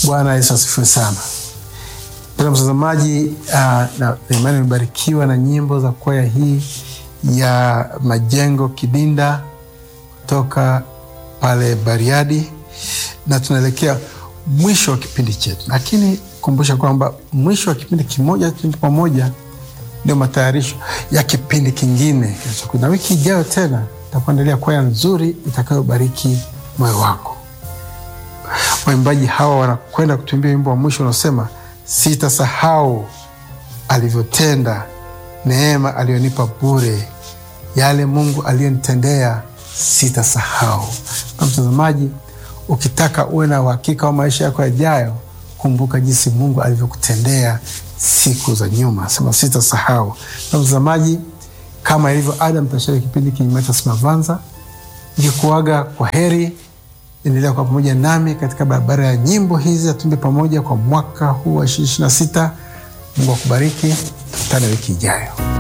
Bwana Yesu asifiwe sana. Mpendwa mtazamaji, uh, na imani imebarikiwa na nyimbo za kwaya hii ya Majengo Kidinda kutoka pale Bariadi, na tunaelekea mwisho wa kipindi chetu, lakini kumbusha kwamba mwisho wa kipindi kimoja kipindi pamoja ndio matayarisho ya kipindi kingine kinachokuja, na wiki ijayo tena takuandalia kwaya nzuri itakayobariki moyo wako. Waimbaji hawa wanakwenda kutuimbia wimbo wa mwisho unaosema sitasahau alivyotenda, neema aliyonipa bure, yale Mungu aliyonitendea sitasahau. Na mtazamaji, ukitaka uwe na uhakika wa maisha yako yajayo, kumbuka jinsi Mungu alivyokutendea siku za nyuma, sema sitasahau. Na mtazamaji, kama ilivyo ada, mtashiriki kipindi kinyumacha Simavanza nikikuaga kwa heri. Endelea kwa pamoja nami katika barabara ya nyimbo hizi, atumbe pamoja kwa mwaka huu wa ishirini na sita. Mungu akubariki, tukutane wiki ijayo.